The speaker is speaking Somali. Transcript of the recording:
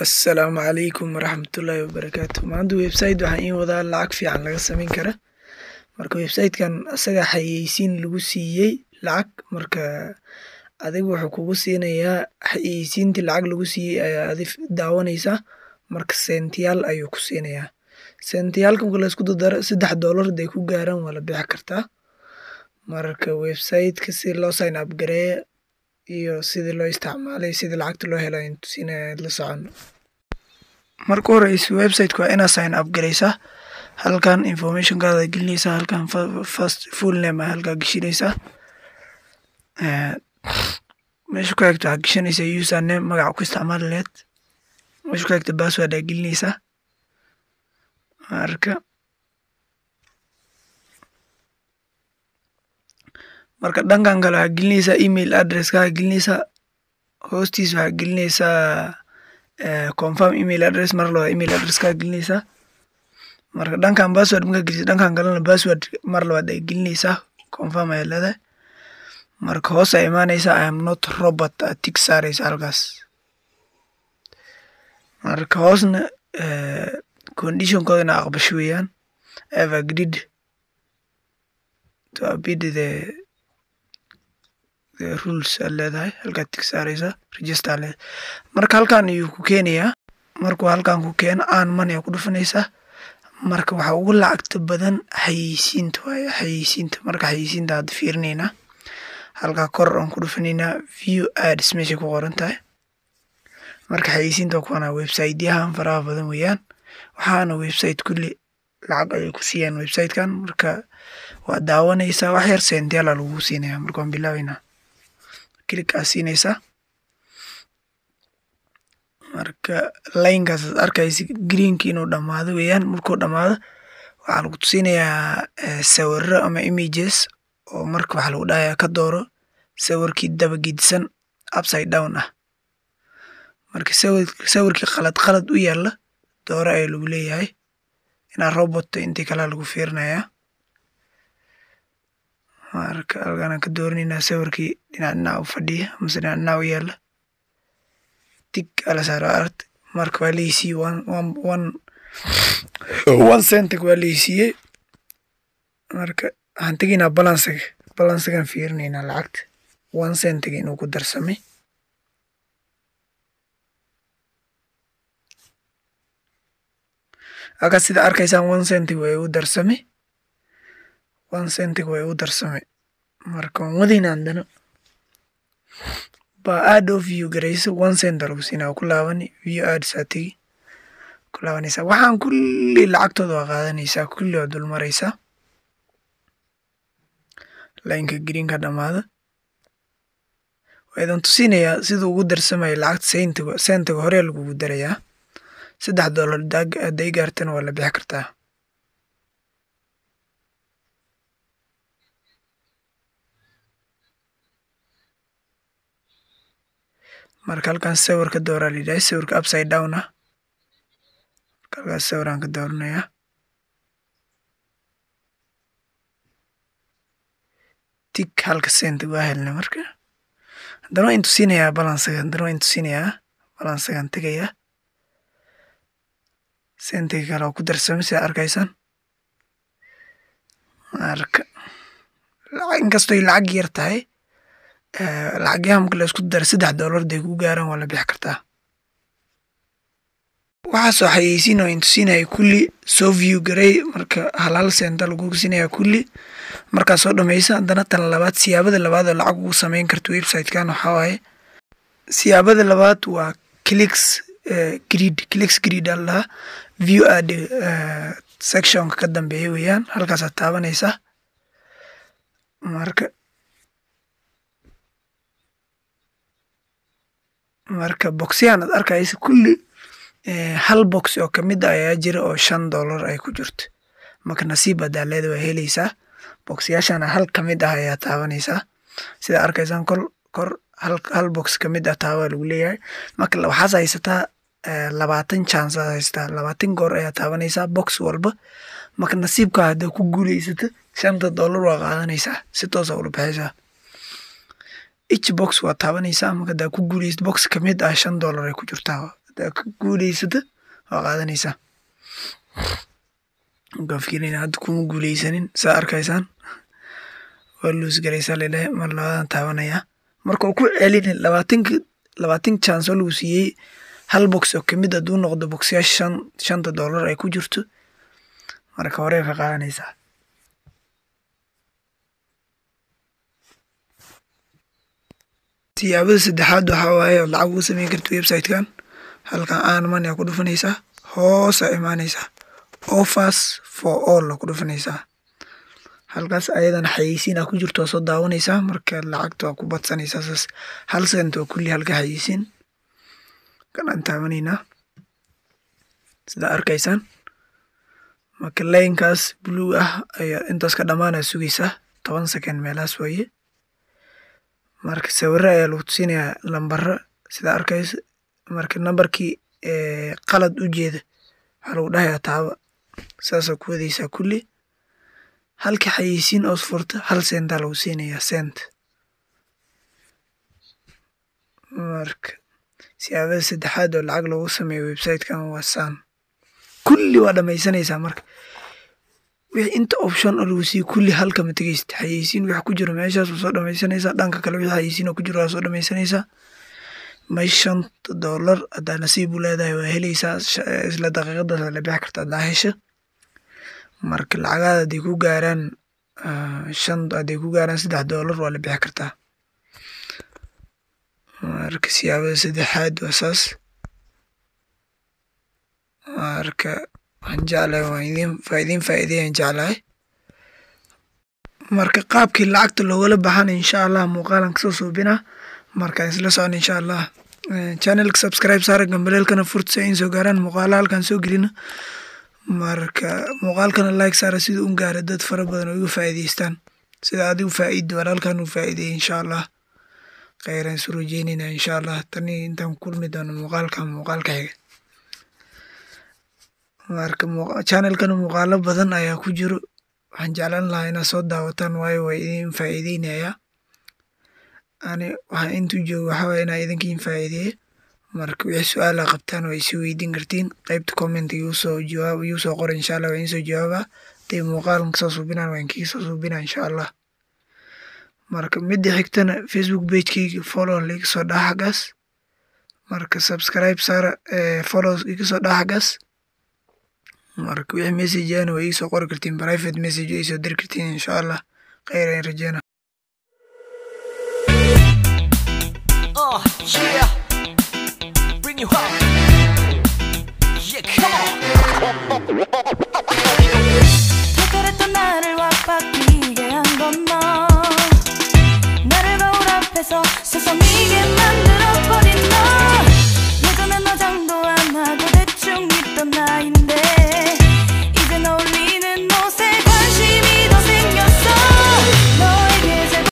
Assalaamu calaykum waraxmatullaahi wabarakaatu. Maanta website waxaan iin wadaa lacag fiican laga samayn kara. Marka website-kan asaga xayeysiin lagu siiyey lacag marka adiga wuxuu kugu siinayaa xayeysiintii lacag lagu siiyey ayaa adi daawanaysaa marka sentiyaal ayuu ku siinayaa. Sentiyaalka marka la isku dardaro saddex doolar haday ku gaaraan waa la bixi kartaa. Marka website-ka si loo sign up gareeyo iyo sidii loo isticmaalay sidii lacagta loo helo ayaan tusinaya la socono. Marka u horeyso website-ka waa inaad sign up gareysaa. Halkan information-kaada gelinaysaa halkan first full name ayaa halkaa gashanaysaa. Meesha ku xigta waxaad gashanaysaa username magaca ku isticmaali lahayd. Meesha ku xigta password ayaa gelinaysaa. Marka marka dhankan kale waxaad gelinaysaa email address-kaaga gelinaysaa. Hoostiisa waxaad gelinaysaa confirm email address mar labaad email address-kaaga gelinaysaa. Marka dhankan password markaad geliso dhankan kalena password mar labaad ayaa gelinaysaa confirm ayaa leedahay. Marka hoos ayaa imaanaysaa I am not robot aad tick saaraysaa halkaas. Marka hoosna condition-kooda inaad aqbasho weeyaan. I have agreed to abide the the rules aad leedahay halkaad tick saaraysaa register aad leedahay. Marka halkan ayuu ku keenayaa. Markuu halkan ku keeno earn money ayaa ku dhufanaysaa. Marka waxa ugu lacagta badan xayeysiinta waaye xayeysiinta. Marka xayeysiinta hadda fiirinaynaa. Halkaa kor aan ku dhufanaynaa view ads meeshay ku qoran tahay. Marka xayeysiinta waa kuwana website-yahan faraha badan weeyaan. Waxaana website kulli lacag ayay ku siiyaan website-kan marka waa daawanaysaa wax yar sentiyaal ayaa lagugu siinayaa. Marka waan bilaabaynaa. Click aad siinaysaa. Marka line-kaas aad arkaysid green-ka inuu dhamaado weeyaan. Markuu dhamaado waxaa lagu tusinayaa sawirro ama images oo marka waxaa lagu dhahayaa ka dooro sawirkii daba gedisan upside down ah. Marka sawir sawirkii qalad qalad u yaala dooro ayaa lagu leeyahay. Inaad robot tahay intii kale lagu fiirinayaa. Marka halkan aan ka dooranaynaa sawirkii dhinac dhinac u fadhiya mise dhinac dhinac u yaala. Tick ayaa la saaraa aragti. Marka waa la i siiyey one one one one cent waa la i siiyey. Marka waxaan tegaynaa balance-ga. Balance-gaan fiirinaynaa lacagta. one cent-ga inuu ku darsamay. Halkaas sida arkaysaan one cent-ga waa igu darsamay. one cent-ga waa igu darsamay. Marka waan wadaynaa haddana. Ba add oo view gareyso one cent ayaa lagu siinaa waa ku laabani view ads aad tegi. Ku laabanaysaa. Waxaan kulli lacagtooda waa qaadanaysaa kulli waa dul maraysaa. Line-ka green-ka dhamaado. Waa idin tusinayaa sida ugu darsamay lacagta sentiga sentiga hore lagugu darayaa. Saddex doolar haday gaartana waa la bixi kartaa. Marka halkan sawir ka dooro ayaa la yidhahay sawirka upside down ah. Marka halkaas sawir ayaan ka dooranayaa. Tick halka cent waa helnay marka. Haddana waan idin tusinayaa balance-ga haddana waan idin tusinayaa balance-gaan tegayaa. Sentiga kale oo ku darsamay sida arkaysaan. Marka inkastoo ay lacag yar tahay lacagyahan marka la isku daro saddex doolar haday kugu gaaraan waa la bixi kartaa. Waxaas oo xayeysiin oo idin tusinayay kulli soo view gareey marka hal hal cent ayaa lagugu siinayaa kulli. Markaad soo dhammayso haddana tan labaad siyaabada labaad oo lacag ugu samayn karto website-kan waxaa waaye. Siyaabada labaad waa clicks grid clicks grid ayaa la dhahaa. View ad section-ka ka dambeeya weeyaan. Halkaas aad taabanaysaa. Marka marka box-yahan aad arkayso kulli hal box oo kamid ah ayaa jira oo shan doolar ay ku jirto. Marka nasiib hadaa leedahay waa helaysaa. Box-yaashana hal kamid ah ayaa taabanaysaa. Sida arkaysaan kor kor hal hal box kamid ah taaba lagu leeyahay. Marka waxaad haysataa labaatan chance aad haysataa. Labaatan goor ayaa taabanaysaa box walba. Marka nasiibka hadaa ku guuleysato shanta doolar waa qaadanaysaa si toos ah ula baxaysaa. each box waa taabanaysaa marka hadaa ku guuleysato box kamid ah shan doolar ay ku jirtaa haddaad ku guuleysato waa qaadanaysaa markaa fikirin hadda kuma guuleysanin saa arkaysaan waa luus garaysaa lalehe mar labadan taabanayaa marka uu ku celini labaatanki labaatan chance oo lagu siiyey hal box oo kamid hadduu noqdo boxyaasha shan shanta dollar ay ku jirto marka horey ka qaadanaysaa siyaabada saddexaad waxaa waaye ood lacag ugu sameyn karta website-kan halkan aan money aa ku dhufanaysaa hoosa imaanaysaa offers for all aa ku dhufanaysaa halkaas ayadana xayeysiin aa ku jirto waa soo daawanaysaa marka lacagta waa ku badsanaysaa saas hal sent oo kulli halka xayeysiin kan aan taabanaynaa sida arkaysaan marka laynkaas blue ah ayaa intaas ka dhammaanaa sugaysaa toban second meelahaas waaye marka sawiro ayaa lagu tusinayaa lambaro sida arkaysa marka nambarkii qalad u jeeda waxaa lagu dhahayaa taaba saasaa ku wadaysaa kulli halkii xayeysiin oos furta hal sentaa lagu siinayaa sent marka siyaabada saddexaad oo lacag loogu sameeyo website-kan waa saan kulli waa dhamaysanaysaa marka wixii inta option oo lagu siiyo kulli halkama tegeysta xayeysiin wix ku jiro meeshaas waa soo dhamaysanaysaa dhanka kale wixii xayeysiin oo ku jiro waa soo dhamaysanaysaa meesha shanta dollar haddaa nasiib u leedahay waa helaysaa isla daqiiqadaas la bixi karta haddaa hesha marka lacagaada hadday ku gaaraan shan hadday ku gaaraan saddex dollar waa la bixi kartaa marka siyaabada saddexaad waa saas marka waxaan jeclahay waan idin waa idin faa'iideeyaan jeclahay marka qaabkii lacagta loogala baxana insha allah muuqaalan kasoo suubinaa markaan isla socon insha allah channelka subscribe saara gambaleelkana furta si ay soo gaaraan muuqaala halkaan soo gelina marka muuqaalkana like saara sida un gaara dad fara badan oo iga faa'iidaystaan sida adigu faa'iidi walaalkan uu faa'iideeyay insha allah kheyran isu rajeynayna insha allah tani intaan kulmi doono muuqaalkan muuqaalka xiga marka channelkana muuqaalo badan ayaa ku jiro waxaan jeclaan lahaa inaad soo daawataan waayo waa idin faa'iideynayaa ani waxaan intuu joogo waxaa waye inaa idinkiin faa'iideeyo marka wixii su-aala qabtaan waa isi weydiin kartiin qaybta comment igu soo jawaab igu soo qora insha allah waa idiin soo jawaabaa hadday muuqaalan kasoo suubinaan waa inkii soo suubinaa insha allah marka midda xigtana facebook pagekeyga follow liga soo dhaha xaggaas marka subscribe saara follow iga soo dhaha xaggaas marka wixii message ana waa iisoo qori kartiin private message waa iisoo diri kartiin insha allah kheyr ayaan rajeyna Uh, yeah. Bring you up. Yeah, come on. 그랬던 나를 와바뀌게 한 건 너 나를 거울 앞에서 세상이게 만들어